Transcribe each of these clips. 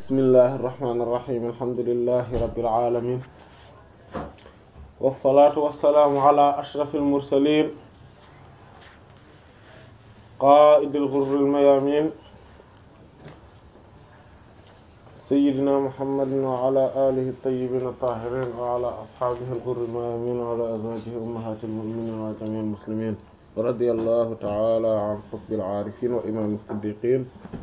bismillahi irrahmani irrahim alhamdulilahi rabbil alamin wassalatu wassalaamu ala ashrafil mursalin qaa'idil ghurril mayamin sayyidina muhammadin wa ala alihi at-tayyibin at-tahirin wa ala ashabihi al-ghurril mayamin wa ala azwajihi ummahatil mu'minin wa jami'il muslimin radiyallahu ta'ala an qutbil aarifin wa imam as-siddiqin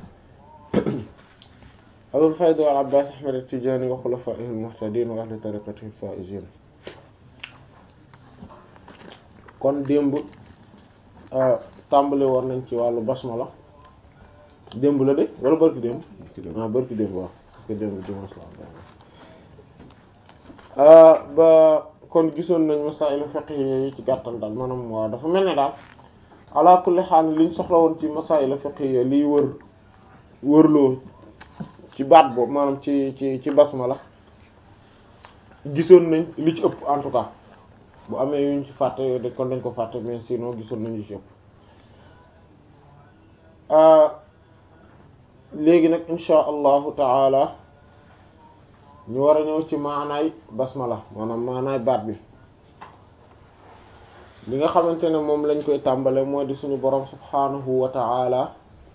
abul fayd wal abbas ahmad at-tijani wa khulafaihi al-muhtadin wa ahli tariqatihi al-faizin kon démb tàmbali war nañ ci wàllu basmala démb la de wala barki démb ah barki démb waaw parce que démb dimanche la ba kon gisoon nañ masailu fiqhiyya yi ci gàttal daal maanaam waaw dafa mel ne daal ala kulli haal liñ soxla woon ci masailu fiqhiyya liy wër wërloo ci baat boobu maanaam ci ci ci basmala gisoon nañ li ci ëpp en tout cas bu amee yuñ ci fàtte de kon dañ ko fàtte mais sinon gisoon nañ li ci ëpp léegi nag insha allahu taala ñu war a ñëw ci maanaay basmala maanaam maanaay baat bi li nga xamante ne moom lañ koy tàmbale moo di suñu borom subhanahu wa taala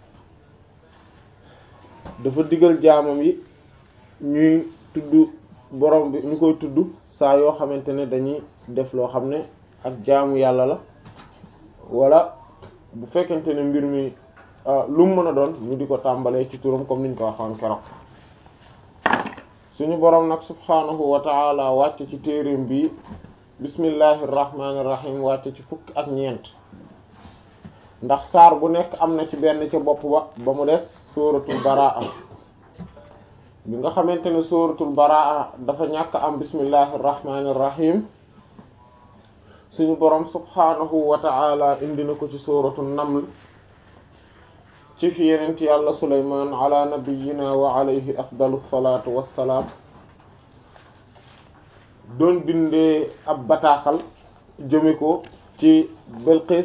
dafa digal jaamam yi ñuy tudd borom bi ñu koy tudd saa yoo xamante ne dañuy def loo xam ne ak jaamu yàlla la wala bu fekkente ne mbir mi lu mu mën a doon ñu di ko tàmbalee ci turam comme niñ ko waxoon keroog suñu borom nag subhaanahu wa taala wàcc ci téereem bi bismillahi irrahmani irrahim wàcc ci fukk ak ñeent ndax saar bu nekk am na ci benn ca bopp ba ba mu des sóoratul baraa bi nga xamante ne sóoratul baraa dafa ñàkk am bismillahi irrahmani irrahim suñu borom subhaanahu wa taala indi na ko ci sóoratul naml ci fi yenent yàlla suleyman ala nabiyina wa alayhi afdalu salatu wassalaam doon bindee ab bataaxal jëme ko ci Bilqis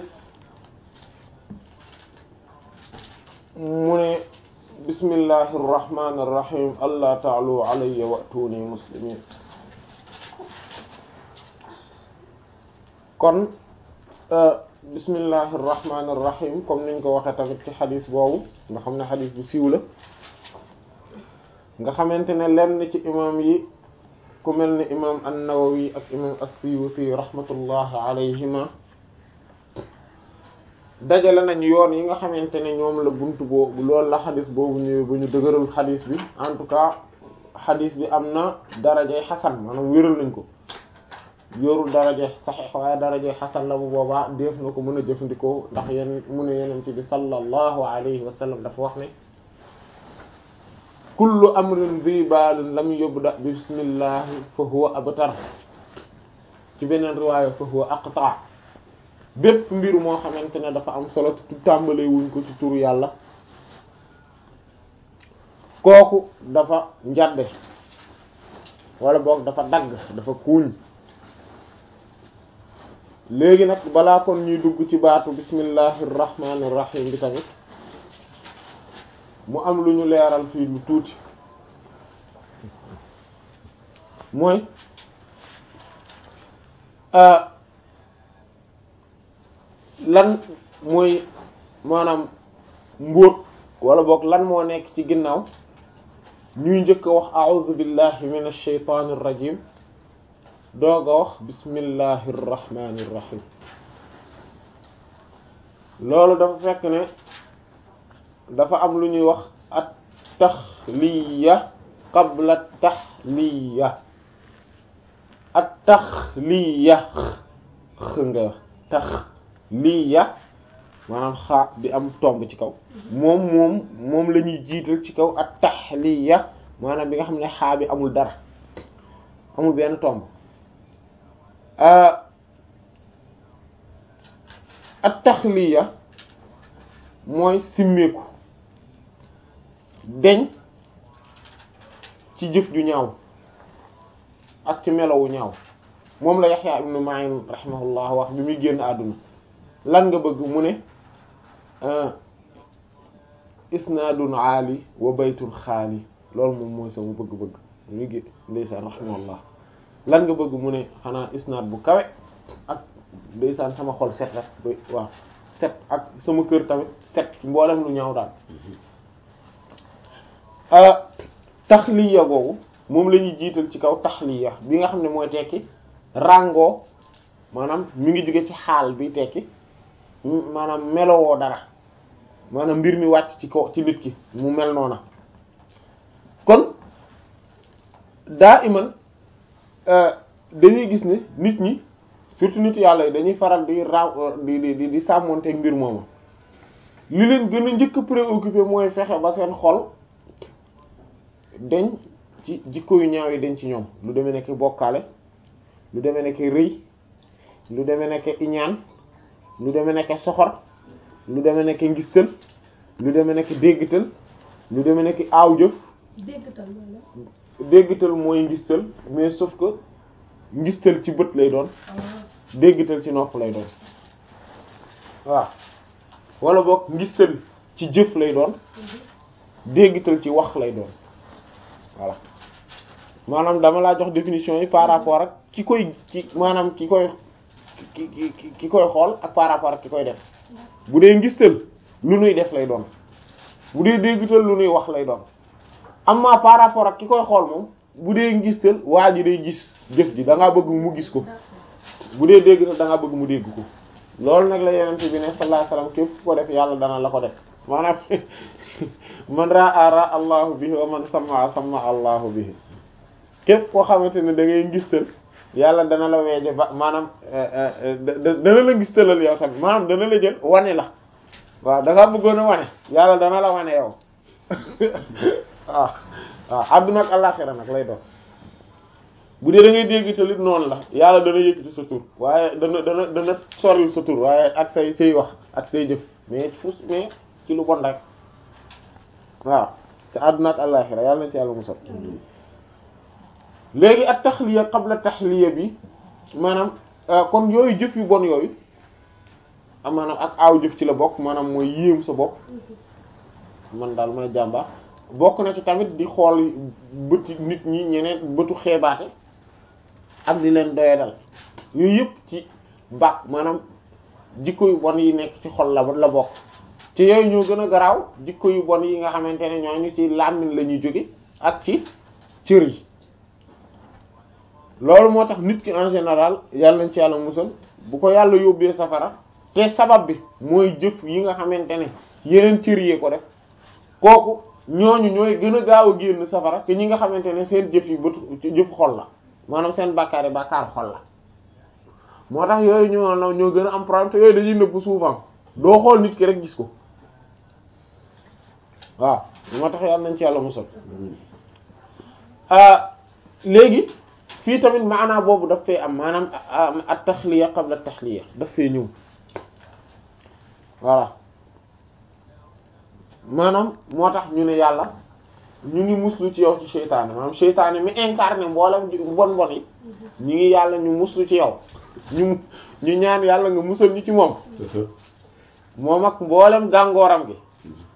mu ne bismillahi irrahmani irrahim allah ta'alu alayya wa'tuni muslimin kon bismillahi irrahmani irrahim comme niñ ko waxee tamit ci xadis boobu nga xam ne xadis bu siiw la nga xamante ne lenn ci imam yi ku mel ni imam an-Nawawi ak imam as-Suyuti rahmatullahi alayhima dajale nañ yoon yi nga xamante ne ñoom la buntu boobu loolu la xadis boobu ñëwee ba ñu dëgëral xadis bi en tout cas xadis bi am na darajay xasan maanaam wéral nañ ko yorul daraje saxiix waaye daraje xasan la bu boobaa def na ko mën a jëfandikoo ndax yéen mu ne yeneen ci bi sallallahu alayhi wa sallam dafa wax ne kullu amrin dhi baalin lam yubda bi bismillahi fa huwa abtar ci beneen riwaaya fa huwa aqta bépp mbir moo xamante ne dafa am solo tu tàmbalee wuñ ko ci turu yàlla kooku dafa njadde wala boog dafa dagg dafa kuuñ léegi nag balaa kon ñuy dugg ci baatu bismillahir rahmanir rahim bi tamit mu am lu ñu leeral fii lu tuuti mooy lan mooy maanaam mbóot wala boog lan moo nekk ci ginnaaw ñuy njëkk a wax a'udhu billahi minash shaytanir rajim doog a wax bismillahi irrahmani irrahim loolu dafa fekk ne dafa am lu ñuy wax at taxliya qabla taxliya at taxliya x nga wax taxliya maanaam xaa bi am tomb ci kaw moom moom moom la ñuy jiital ci kaw at taxliya maanaam bi nga xam ne xaa bi amul dara amul benn tomb at taxliya mooy simmeeku deñ ci jëf ju ñaaw ak ci melowu ñaaw moom la Yaxya ibnu Ma'in rahimahullah wax bi muy génn àdduna lan nga bëgg mu ne isnaadun aali wa baytun xaali loolu moom mooy sama bëgg-bëgg ñu ngi ndeysaan rahimahullah lan nga bëgg mu ne xanaa isnaad bu kawe ak ndeysaan sama xol set rek ba waaw set ak sama kër tamit set mboolem lu ñaaw daal taxliya boobu moom la ñuy jiital ci kaw taxliya bi nga xam ne mooy tekki ràngoo maanaam mi ngi jóge ci xaal bi tekki maanaam melowoo dara maanaam mbir mi wàcc ci kaw ci nit ki mu mel noona kon daa iman dañuy gis ne nit ñi surtout nit yàlla yi dañuy faral di ra di di di sàmmonteeg mbir moomu li leen gën a njëkk préoccupé mooy fexe ba seen xol dañ ci jikko yu ñaaw yi dañ ci ñoom lu demee nekk bokkaale lu demee nekk rëy lu demee nekk iñaan lu demee nekk soxor lu demee nekk ngistal lu demee nekk déggtal lu demee nekk aaw jëf déggtal loolu déggtal mooy ngistal mais sauf que ngistal ci bët lay doon déggtal ci nopp lay doon waaw wala boog ngistal ci jëf lay doon déggtal ci wax lay doon voilà maanaam dama laa jox définition yi par rapport ak ki koy ki maanaam ki koy ki ki ki koy xool ak par rapport ak ki koy def bu dee ngistal lu nuy def lay doon bu dee déggtal lu nuy wax lay doon amma par rapport ak ki koy xool moom bu dee ngistal waa ji day gis jëf ji da ngaa bëgg mu gis ko bu dee déggtal da ngaa bëgg mu dégg ko loolu nag la yenente bi ne sallallahu alayhi wasallam képp ku ko def yàlla dana la ko def maanaam man raa ra allahu bihi wa man sama sama allahu bihi képp koo xamante ne da ngay ngistal yàlla dana la weeje ba maanaam dana la ngistalal yow tamit maanaam dana la jël wane la waaw da ngaa bëggoon a wane yàlla dana la wane yow waaw waaw àdduna ak àllaxira nag lay doon bu dee da ngay dégg talit noonu la yàlla dana yëkkati sa tur waaye dana dana dana soril sa tur waaye ak say say wax ak say jëf mais fus mais ci lu bon rek waaw te àdduna ak àllaxira yàlla na ci yàlla musal léegi ak taxliya qabla taxliya bi maanaam kon yooyu jëf yu bon yooyu maanaam ak aaw jëf ci la bokk maanaam mooy yéem sa bopp man daal may jàmba bokk na ci tamit di xool bëti nit ñi ñeneen bëtu xeebaate ak di leen doyadal yooyu yëpp ci baax maanaam jikko yu bon yi nekk ci xol la la bokk ci yooyu ñoo gën a garaaw jikko yu bon yi nga xamante ne ñooñu ci làmmiñ la ñuy jóge ak ci cër yi loolu moo tax nit ki en général yàlla nañ ci yàlla musal bu ko yàlla yóbbee safara te sabab bi mooy jëf yi nga xamante ne yeneen cër yee ko def kooku ñooñu ñooy gën a gaaw a génn safara te ñi nga xamante ne seen jëf yi bëtu jëf xol la maanaam seen bàkkaar yi bàkkaar xol la moo tax yooyu ñoo ñoo gën a am problème te yooyu dañuy nëbb souvent doo xool nit ki rek gis ko waaw moo tax yàlla nañ ci yàlla musal léegi fii tamit maanaa boobu daf fee am maanaam at taxliya qabla taxliya daf fee ñëw voilà maanaam moo tax ñu ne yàlla ñu ngi muslu ci yow ci seytaane maanaam seytaane mi incarné mboolem bon bon yi ñu ngi yàlla ñu muslu ci yow ñu ñu ñaan yàlla nga musal ñu ci moom moom ak mboolem gàngooram gi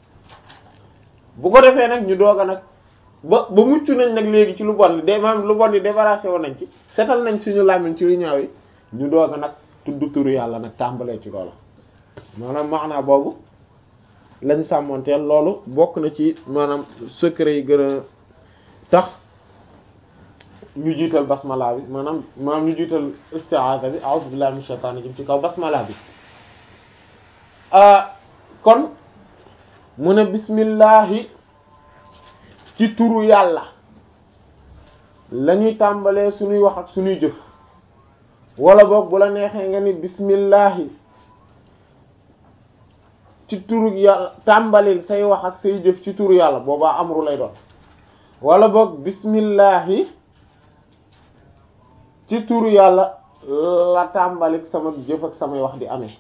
bu ko defee nag ñu doog a nag ba ba mucc nañ nag léegi ci lu bon li de maanaam lu bon li débarrassé woon nañ ci setal nañ suñu làmmiñ ci lu ñaaw yi ñu doog a nag tudd turu yàlla nag tàmbalee ci loolu maanaam maanaa boobu lañ sàmmanteel loolu bokk na ci maanaam secret yi gën a tax ñu jiital basmala bi maanaam maanaam ñu jiital isti'aza bi a'udhu billahi minash shaitanir rajim ci kaw basmala bi kon mu ne bismillahi ci turu yàlla lañuy tàmbalee suñuy wax ak suñuy jëf wala boog bu la neexee nga ni bismillahi ci turu yàlla tàmbalil say wax ak say jëf ci turu yàlla boobaa amru lay doon wala boog bismillahi ci turu yàlla la tàmbalik sama jëf ak samay wax di amee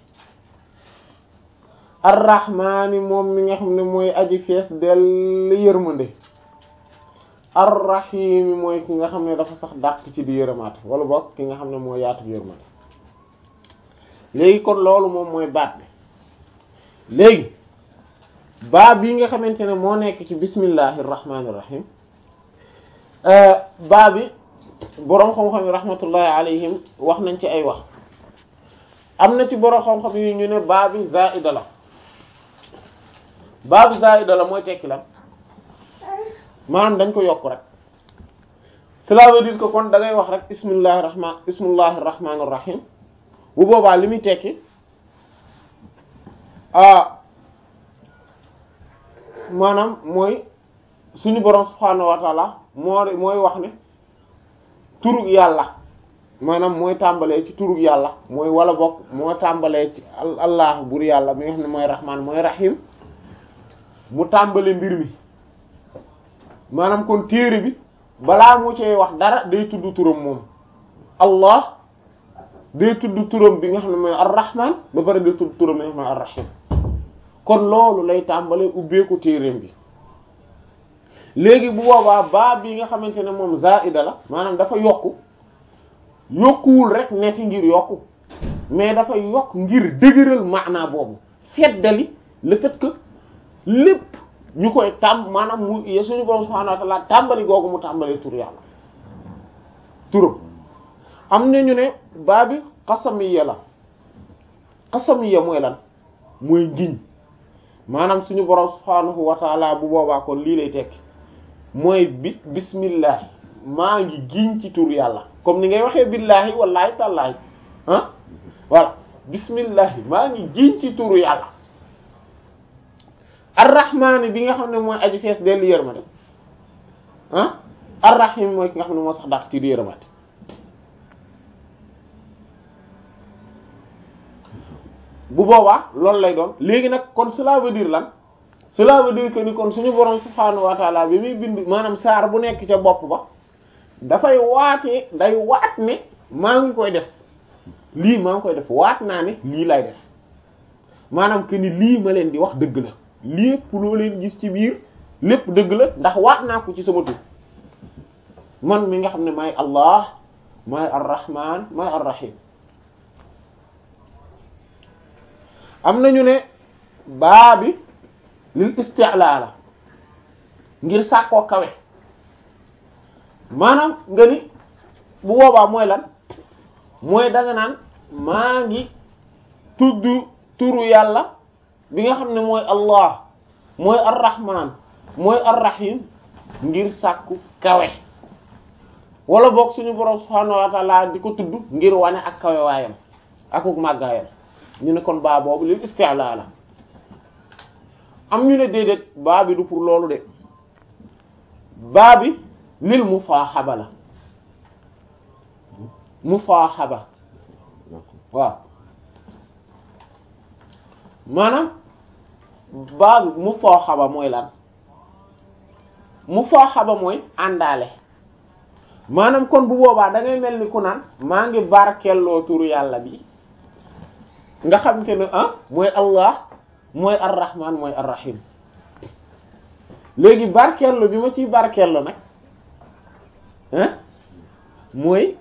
arrahmaani moom mi nga xam ne mooy aji fees dell yërmande arrahimi mooy ki nga xam ne dafa sax dàq ci di yërëmaate wala boog ki nga xam ne mooy yaatu yërmande léegi kon loolu moom mooy baat bi léegi baa bii nga xamante ne moo nekk ci bismillahi irrahmani irrahim baa bi boroom xam-xam yi rahmatullahi alayhim wax nañ ci ay wax am na ci boroom xam-xam yi ñu ne baa bi zaida la baa bi zaida la mooy tekki lan maanaam dañ ko yokk rek cela veut dire que kon da ngay wax rek bismillahir rahman bismillahir rahmanir rahim bu boobaa li muy tekki ah maanaam mooy suñu borom subhaanahu wa taala moo mooy wax ne turug yàlla maanaam mooy tàmbalee ci turug yàlla mooy wala bokk moo tàmbalee ci allah bur yàlla mi nga xam ne mooy rahmaan mooy rahim mu tàmbale mbir mi maanaam kon téere bi balaa mu cee wax dara day tudd turam moom allah day tudd turam bi nga xam ne mooy ar-rahman ba pare day tudd turam bi nga xam ne mooy ar-rahim kon loolu lay tàmbalee ubbeeku téereem bi léegi bu boobaa baa bi nga xamante ne moom zaida la maanaam dafa yokku yokkuwul rek ne fi ngir yokku mais dafa yokk ngir dëgëral maanaa boobu feddali le fait que lépp ñu koy tàmb maanaam mu suñu borom subhanahu wa ta'ala tàmbali googu mu tàmbalee tur yàlla turam am na ñu ne baa bi xasamiya la xasamiya mooy lan mooy ngiñ maanaam suñu borom subhanahu wa ta'ala bu boobaa kon lii lay tekki mooy bi bismillah maa ngi giñ ci tur yàlla comme ni ngay waxee billahi wallahi tàllaahi ah voilà bismillah maa ngi giñ ci turu yàlla arrahmaani bi nga xam ne mooy aji fees dellu yërmande ah arrahim mooy ki nga xam ne moo sax dàq ci yërmande bu boobaa loolu lay doon léegi nag kon cela veut dire lan cela veut dire que ni kon suñu borom subhaanahu wa taala bi muy bind maanaam saar bu nekk ca bopp ba dafay waatee day waat ne maa ngi koy def lii maa ngi koy def waat naa ne lii lay def maanaam que ni lii ma leen di wax dëgg la lépp loo leen gis ci biir lépp dëgg la ndax waat naa ko ci sama tur man mi nga xam ne maay Allah maay ar-Rahman maay ar-Rahim am nañu ne baa bi lil isti'la la ngir sàkkoo kawe maanaam nga ni bu boobaa mooy lan mooy danga naan maa ngi tudd turu yàlla bi nga xam ne mooy Allah mooy ar-Rahman mooy ar-Rahim ngir sàkku kawe wala boog suñu borom subhaanahu wa ta'ala di ko tudd ngir wane ak kawe waayam akuk màggaayam ñu ne kon baa boobu lil isti'la la am ñu ne déedéet baa bi du pour loolu de baa bi lil mufaaxaba la mufaaxaba waaw maanaam baa bi mufaaxaba mooy lan mufaaxaba mooy àndaale maanaam kon bu boobaa da ngay mel ni ku naan maa ngi barkeeloo turu yàlla bi nga xam te ne ah mooy Allah mooy ar-Rahman mooy ar-Rahim léegi barkeello bi ma ciy barkeello nag ah mooy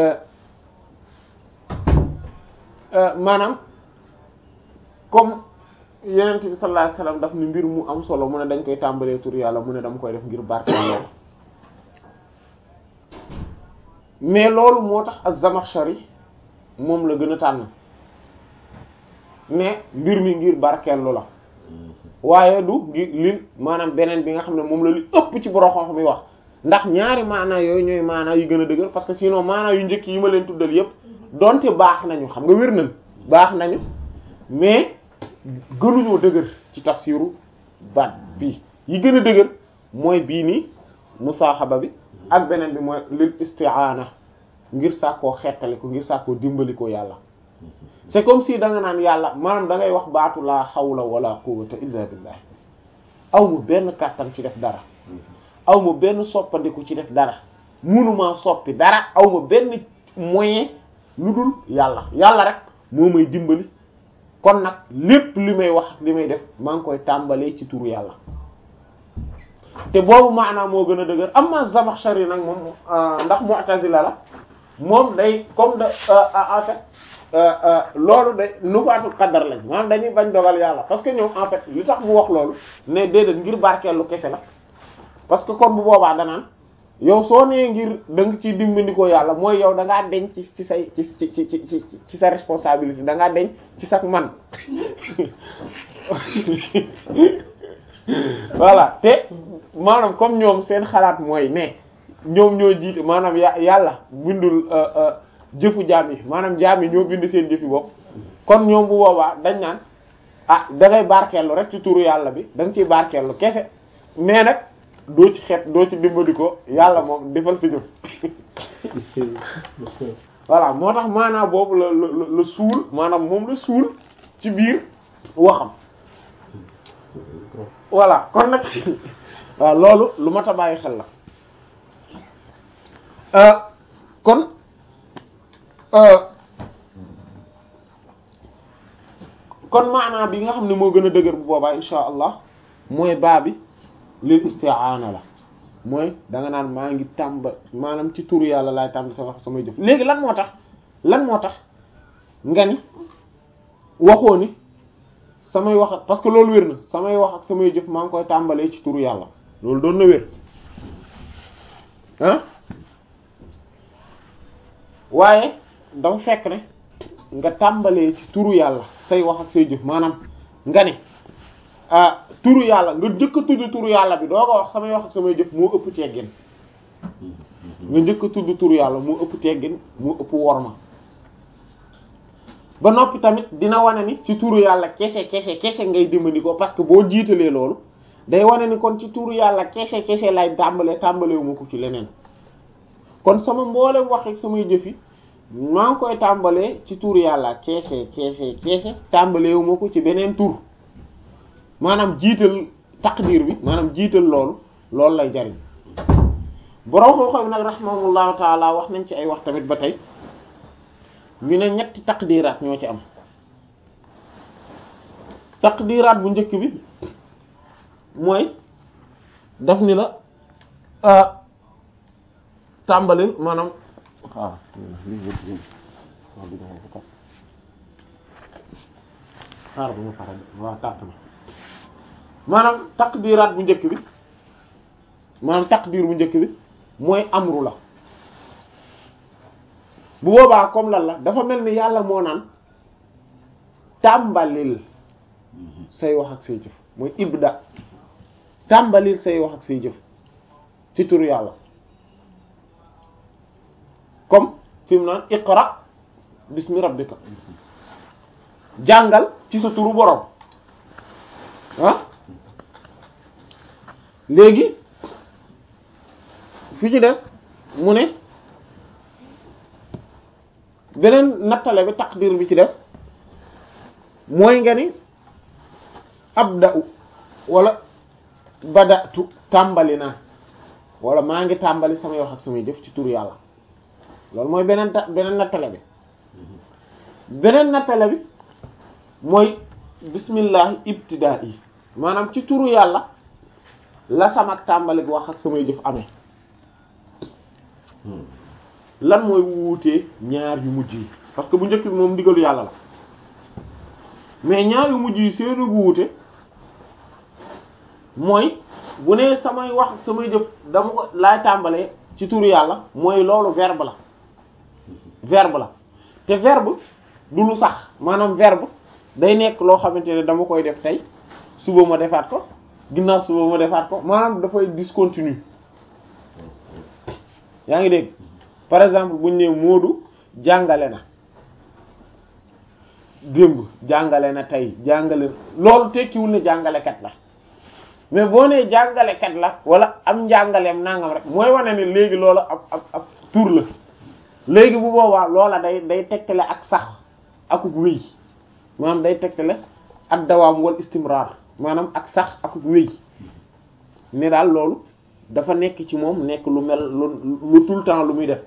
maanaam comme yonent bi sallallahu alayhi wasallam daf ni mbir mu am solo mu ne dañ koy tàmbalee tur yàlla mu ne dama koy def ngir barkeello mais loolu moo tax az-Zamakhshari moom la gën a tànn mais mbir mi ngir barkeellu la waaye du ngir li maanaam beneen bi nga xam ne moom la li ëpp ci borom xam-xam yi wax ndax ñaari maanaa yooyu ñooy maanaa yu gën a dëgër parce que sinon maanaa yu njëkk yi ma leen tuddal yépp donte baax nañu xam nga wér nañ baax nañu mais gënuñoo dëgër ci tafsiru baat bii yi gën a dëgër mooy bii nii musaaxaba bi ak beneen bi mooy lil isti'aana ngir sàkkoo xettali ko ngir sàkkoo dimbali ko yàlla c'est comme si da nga naan yàlla maanaam da ngay wax baatu laa hawla wala quwwata illa billah aw ma benn kàttan ci def dara aw ma benn soppandiku ci def dara munuma soppi dara aw ma benn moyen lu dul yàlla yàlla rek moo may dimbali kon nag lépp li may wax li may def maa ngi koy tàmbalee ci turu yàlla te boobu maanaam moo gën a dëgër amma Zamakhshari nag moom ndax Mu'tazila la moom day comme de en fait loolu de nufaatul qadar lañ maanaam dañuy bañ dogal yàlla parce que ñoom en fait li tax mu wax loolu ne déedéet ngir barkeelu kese la parce que kon bu boobaa danaan yow soo nee ngir da nga ciy dimbandikoo yàlla mooy yow da ngaa deñ ci ci say ci ci ci ci ci sa responsabilité da ngaa deñ ci sa man voilà te maanaam comme ñoom seen xalaat mooy ne ñoom ñoo jiite maanaam ya yàlla bindul jëfu jaam yi maanaam jaam yi ñoo bind seen jëfi bopp kon ñoom bu boobaa dañ naan ah da ngay barkeelu rek ci turu yàlla bi da nga ciy barkeelu kese mais nag doo ci xeet doo ci dimbali ko yàlla moom defal si jëf voilà moo tax maanaam boobu la la la suul maanaam moom la suul ci biir waxam voilà kon nag waaw loolu lu mat a bàyyi xel la kon kon maanaam bi nga xam ne moo gën a dëgër bu boobaa insha allah mooy baa bi lil isti'aana la mooy da nga naan maa ngi tàmba maanaam ci turu yàlla laay tàmba sa wax samay jëf léegi lan moo tax lan moo tax nga ni waxoo ni samay wax ak parce que loolu wér na samay wax ak samay jëf maa ngi koy tàmbalee ci turu yàlla loolu doon na wér ah waaye dafa fekk ne nga tàmbalee ci turu yàlla say wax ak say jëf maanaam nga ne ah turu yàlla nga njëkk a tudd turu yàlla bi doo ko wax samay wax ak samay jëf moo ëpp teggin nga njëkk a tudd turu yàlla moo ëpp teggin moo ëpp worma ba noppi tamit dina wane ni ci turu yàlla kese kese kese ngay dimbali ko parce que boo jiitalee loolu day wane ni kon ci turu yàlla kese kese lay tàmbalee tàmbalewu ma ko ci leneen kon sama mboolem wax ak samay jëf yi maa ngi koy tàmbalee ci turu yàlla kese kese kese tàmbalewu ma ko ci beneen tur maanaam jiital taqdir bi maanaam jiital loolu loolu lay jariñ borom xoo xam nag rahimahullahu taala wax nañ ci ay wax tamit ba tey ñu ne ñetti taqdiraat ñoo ci am taqdiraat bu njëkk bi mooy daf ni la tàmbalil maanaam waaw xaar bu ma pare waaw tàtt na maanaam taqdiraat bu njëkk bi maanaam taqdir bu njëkk bi mooy amru la bu boobaa comme lan la dafa mel ni yàlla moo naan tàmbalil say wax ak say jëf mooy ibda tàmbalil say wax ak say jëf ci turu yàlla comme fi mu naan iqra bismi rabbika jàngal ci sa turu borom ah léegi fi ci des mu ne beneen nattale bi taqdir bi ci des mooy nga ni abda'u wala bada'tu tàmbali naa wala maa ngi tàmbali samay wax ak samay jëf ci turu yàlla loolu mooy beneen ta beneen nattale bi beneen nattale bi mooy bismillahi ibtida'i maanaam ci turu yàlla la sama tàmbali wax ak samay jëf amee lan mooy wuutee ñaar yu mujj yi parce que bu njëkk bi moom ndigalu yàlla la mais ñaar yu mujj yi seenu wuute mooy bu nee samay wax ak samay jëf dama ko laay tàmbalee ci turu yàlla mooy loolu verbe la verbe la te verbe du lu sax maanaam verbe day nekk loo xamante ne dama koy def tey suba ma defaat ko ginnaaw suba ma defaat ko maanaam dafay discontinu yaa ngi dégg par exemple bu ñu nee Moodu jàngale na démb jàngale na tey jàngale loolu tekkiwul ne jàngalekat la mais boo nee jàngalekat la wala am njàngaleem nangam rek mooy wane ne léegi loola ab ab ab tur la léegi bu boobaa loola day day tegtale ak sax akuk wéy maanaam day tegtale ak dawaam wal istimrar maanaam ak sax akuk wéy ne daal loolu dafa nekk ci moom nekk lu mel lu lu tout le temps lu muy def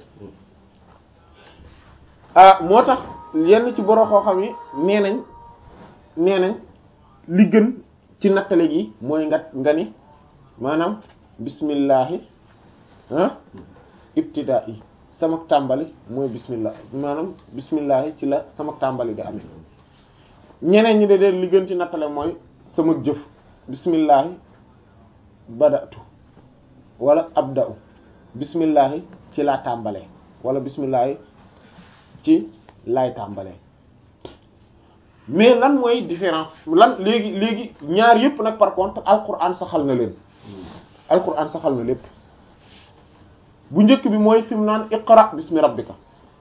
ah moo tax yenn ci borom xoo xam yi nee nañ nee nañ li gën ci nattale gi mooy nga nga ni maanaam bismillahi ah ibtidaa yi sama tàmbali mooy bismillah maanaam bismillahi ci la sama tàmbali di amee ñeneen ñi de de li gën ci nattale mooy sama jëf bismillahi badatu wala abda'u bismillahi ci laa tàmbalee wala bismillahi ci laay tàmbalee mais lan mooy différence lan léegi léegi ñaar yëpp nag par contre alquran saxal na leen alquran saxal na lépp bu njëkk bi mooy fi mu naan iqra bismi rabbika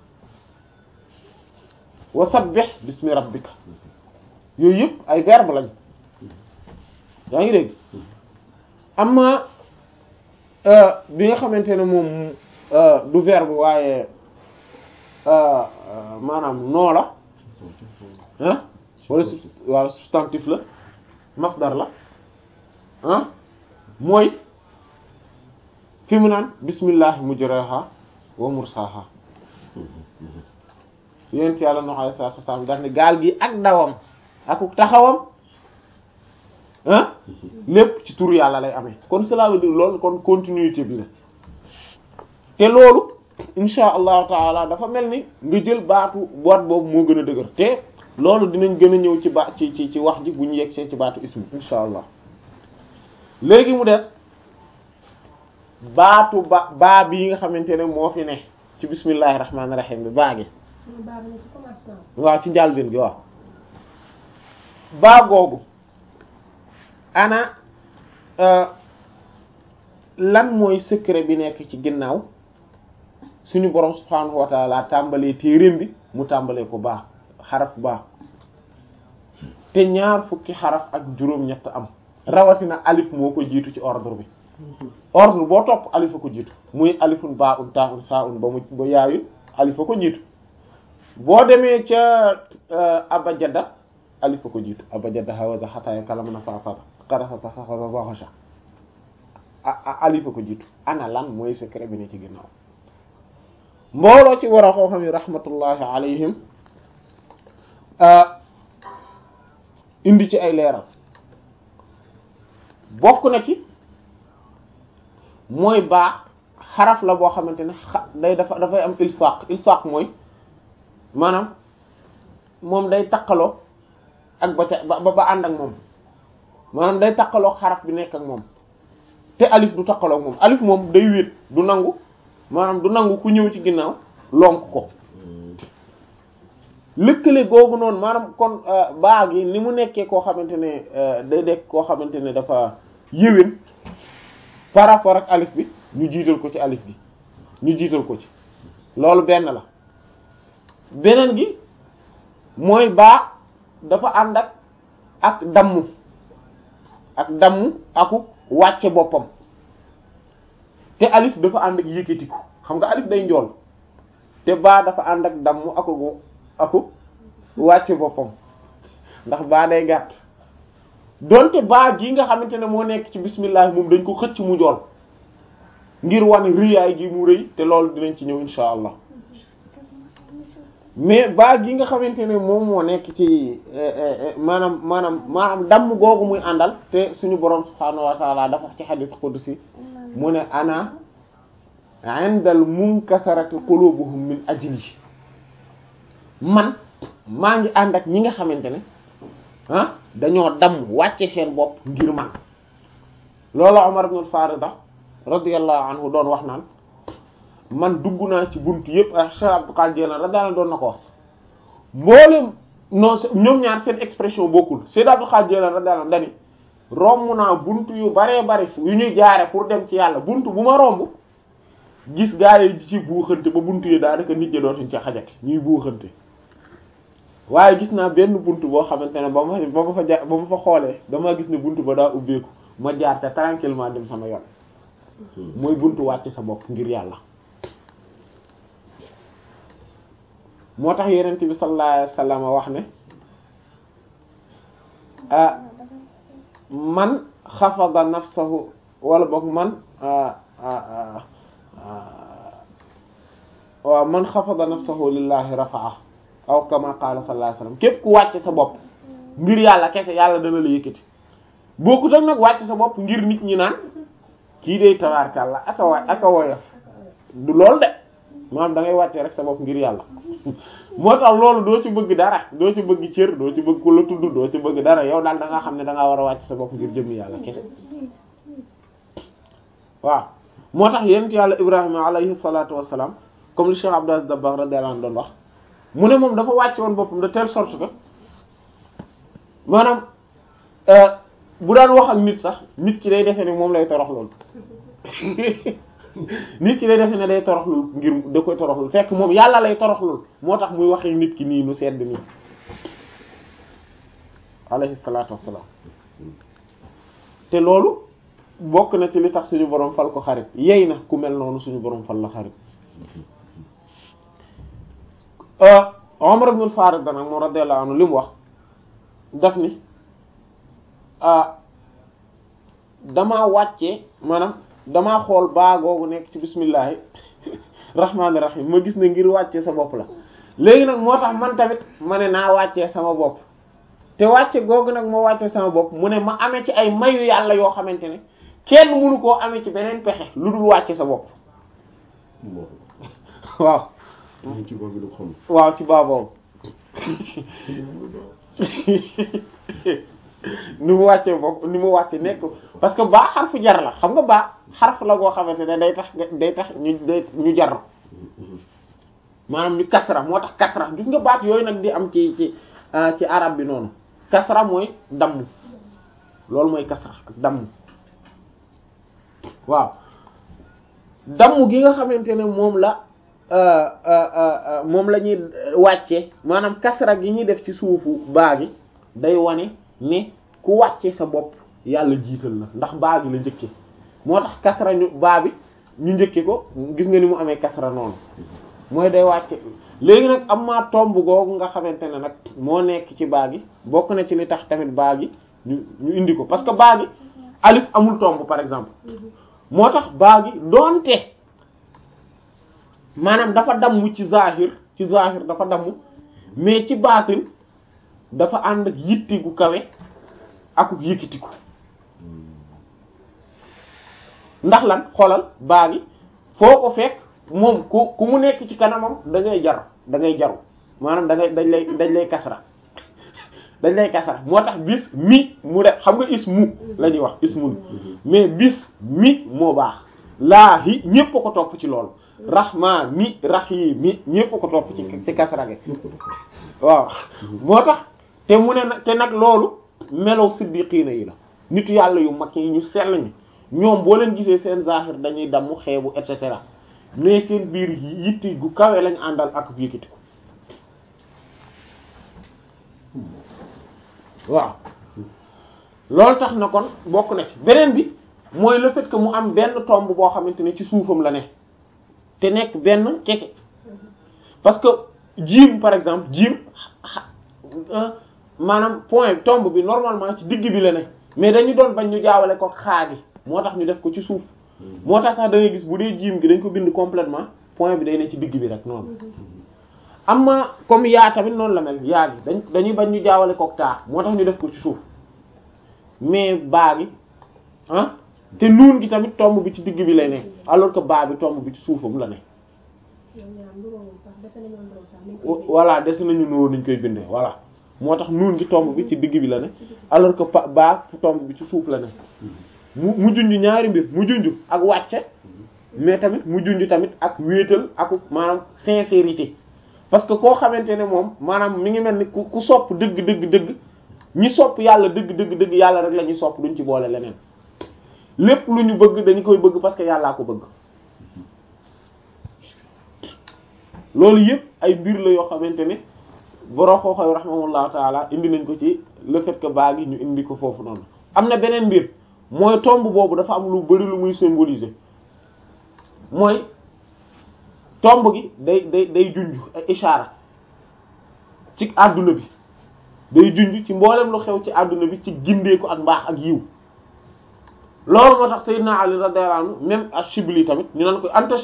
wa sabbih bismi rabbika yooyu yëpp ay verbe lañ yaa ngi dégg amma bi nga xamante ne moom du verbe waaye maanaam noo la ah wala wala substantif la masdar la ah mooy fi mu naan bismillah mujraha wa mursaha yonent yàlla Nuh alayhi salaatu wasallam daf ne gaal gi ak dawam ak taxawam ah lépp ci turu yàlla lay amee kon cela veut dire loolu kon continuité bi la te loolu insha allahu taala dafa mel ni nga jël baatu boîte boobu moo gën a dëgër te loolu dinañ gën a ñëw ci ba ci ci ci wax ji bu ñu yegsee ci baatu ismu insha allah léegi mu des baatu ba baa bi nga xamante ne moo fi ne ci bismillahi rahmaani rahim bi baa gi waaw ci njàlbéen gi waaw baa googu ana lan mooy secret bi nekk ci ginnaaw suñu borom subhaanahu wa taala tàmbalee téereem bi mu tàmbalee ko baa xaraf baa te ñaar fukki xaraf ak juróom-ñett am rawatina alif moo ko jiitu ci ordre bi ordre boo topp alifa ko jiitu muy alifun baa un taa un saa un ba mu ba yaayu alifa ko jiitu boo demee ca abajada alifa ko jiitu abajada hawaza xataaya kalama na faafata xarasata saxasa baxosa alifa ko jiitu ana lan mooy secret bi ne ci ginnaaw mbooloo ci war a xoo xam yi rahmatullahi alayhim indi ci ay leeral bokk na ci mooy baax xaraf la boo xamante ne xa day dafa dafay am ilsaq ilsaq mooy maanaam moom day takkaloo ak ba ca ba ba ànd ak moom maanaam day takkaloo xaraf bi nekk ak moom te alif du takkaloo ak moom alif moom day wéet du nangu maanaam du nangu ku ñëw ci ginnaaw lonk ko lëkkale googu noonu maanaam kon baa gi ni mu nekkee koo xamante ne day dekk koo xamante ne dafa yéwén par rapport ak alif bi ñu jiital ko ci alif bi ñu jiital ko ci loolu benn la beneen gi mooy baa dafa ànd ak ak damm ak damm aku wàcce boppam te alif dafa ànd ak yëkkatiku xam nga alif day njool te baa dafa ànd ak damm aku aku wàcce boppam ndax baa day gàtt donte baa gi nga xamante ne moo nekk ci bismillah moom dañ ko xëcc mu njool ngir wane rëyaay gi mu rëy te loolu dinañ ci ñëw insha allah mais baa gi nga xamante ne moom moo nekk ci maanaam maanaam maanaam damm googu muy àndal te suñu borom subhaanahu wa taala dafa wax ci hadith qudsi mu ne ana indal munkasarati qulubuhum min ajli man maa ngi ànd ak ñi nga xamante ne ah dañoo damm wàcce seen bopp ngir man loolu Umar ibn al-Farida radiyallahu anhu doon wax naan man dugg naa ci buntu yëpp ak Cheikh Abdul Qadir Jilani radiyallahu doon na ko wax mboolem non ñoom ñaar seen expression bokkul Cheikh Abdul Qadir Jilani radiyallahu dani romb naa buntu yu baree bari yu ñuy jaare pour dem ci yàlla buntu bu ma romb gis gaa yi ci buuxante ba buntu yi daanaka nit ñi dootuñ ci xajati ñuy buuxante waaye gis naa benn buntu boo xamante ne ba ma ba ma fa ja ba ma fa xoolee dama gis ne buntu ba daa ubbeeku ma jaar ca tranquillement dem sama yoon mooy buntu wàcc sa bopp ngir yàlla moo tax yenent bi sallallahu alayhi wasallam wax ne ah man xafada nafsahu wala boog man waaw man xafada nafsahu lillahi rafa'a aw kama qala sallallahu alayhi wasallam képp ku wàcc sa bopp ngir yàlla kese yàlla dana la yëkkati bokkut ak nag wàcc sa bopp ngir nit ñi naan kii day tabaarkàlla aka wa aka woyof du loolu de maanaam da ngay wàcce rek sa bopp ngir yàlla moo tax loolu doo ci bëgg dara doo ci bëgg cër doo ci bëgg ku la tudd doo ci bëgg dara yow daal da nga xam ne da ngaa war a wàcc sa bopp ngir jëmmi yàlla kese waaw moo tax yonent yàlla Ibrahima alayhi salaatu wassalaam comme li Cheikh Abdou Aziz Dabakh radiyallahu anhu doon wax mu ne moom dafa wàcce woon boppam de telle sorte que maanaam bu daan wax ak nit sax nit ki day defee ne moom lay torox lool nit ki day defee ne day toroxlul ngir da koy toroxlul fekk moom yàlla lay toroxlul moo tax muy waxee nit ki nii nu sedd nii alayhi salaatu wassalaam te loolu bokk na ci li tax suñu borom fal ko xarit yey na ku mel noonu suñu borom fal la xarit Umar ibn al-Farid nag moom radiyallahu anhu li mu wax daf ni damaa wàccee maanaam damaa xool baa googu nekk ci bismillahi rahmaani rahim ma gis ne ngir wàccee sa bopp la léegi nag moo tax man tamit ma ne naa wàccee sama bopp te wàcce googu nag ma wàccee sama bopp mu ne ma amee ci ay mayu yàlla yoo xamante ne kenn mënu koo amee ci beneen pexe lu dul wàcce sa bopp waaw ci boobu lu xam waaw ci baa boobu ni mu wàccee bopp ni mu wàcce nekk parce que baa xarfu jar la xam nga baa xarfu la goo xamante ne day tax day tax ñu day ñu jar maanaam ñu kasra moo tax kasra gis nga baat yooyu nag di am ci ci ci arab bi noonu kasra mooy damm loolu mooy kasra ak damm waaw damm gi nga xamante ne moom la moom la ñuy wàcce maanaam kasra gi ñuy def ci suufu baa gi day wane ne ku wàcce sa bopp yàlla jiital la ndax baa gi la njëkke moo tax kasra ñu baa bi ñu njëkke ko gis nga ni mu amee kasra noonu mooy day wàcce léegi nag am maa tomb googu nga xamante ne nag moo nekk ci baa gi bokk na ci li tax tamit baa gi ñu ñu indi ko parce que baa gi alif amul tomb par exemple moo tax baa gi doonte maanaam dafa damm ci zahir ci zahir dafa damm mais ci baatin dafa ànd ak yitti gu kawe ak yëkkitiku ndax lan xoolal baa gi foo ko fekk moom ku ku mu nekk ci kanamam da ngay jar da ngay jaru maanaam da ngay dañ lay dañ lay kasra dañ lay kasra moo tax bis mi mu def xam nga ismu la ñuy wax ismun mais bis mi moo baax laahi ñépp a ko topp ci loolu rahmaan mi rahim mi ñépp a ko topp ci ci kasra gi waaw moo tax te mu ne nag te nag loolu melow siddiqiina yi la nitu yàlla yu mag yi ñu sell ñi ñoom boo leen gisee seen zahir dañuy damm xeebu et cetera mais seen biir yitti gu kawe lañ àndal ak yëkkati ko waaw loolu tax na kon bokk na ci beneen bi mooy le fait que mu am benn tomb boo xamante ne ci suufam la ne te nekk benn kese parce que jiim par exemple jiim maanaam point tomb bi normalement ci digg bi la ne mais dañu doon bañ ñu jaawale ko xaagi moo tax ñu def ko ci suuf moo tax sax da ngay gis bu dee jiim gi dañ ko bind complètement point bi day ne ci digg bi rek noonu am na comme yaa tamit noonu la mel yaa gi dañ dañuy bañ ñu jaawale kook taa moo tax ñu def ko ci suuf mais baa gi ah te nuun gi tamit tomb bi ci digg bi lay ne alors que baa bi tomb bi ci suufam la ne voilà des nañu nuróo niñ koy bindee voilà moo tax nuun gi tomb bi ci digg bi la ne alors que pa baa tomb bi ci suuf la ne mu mu junj ñaari mbir mu junj ak wàcce mais tamit mu junj tamit ak wéetal ak maanaam sincérité parce que koo xamante ne moom maanaam mi ngi mel ni ku ku sopp dëgg dëgg dëgg ñi sopp yàlla dëgg dëgg dëgg yàlla rek la ñuy sopp duñ ci boole leneen lépp lu ñu bëgg dañu koy bëgg parce que yàllaa ko bëgg loolu yëpp ay mbir la yoo xamante ne borom xooxoy rahimahullahu taala indi nañ ko ci le fait que baa gi ñu indi ko foofu noonu am na beneen mbir mooy tomb boobu dafa am lu bari lu muy symboliser mooy tomb gi day day day junj ay ishaara ci àdduna bi day junj ci mboolem lu xew ci àdduna bi ci gindeeku ak mbaax ak yiw loolu moo tax Seydina Ali radiyallahu anhu même Ashibli tamit ñu naan ko anta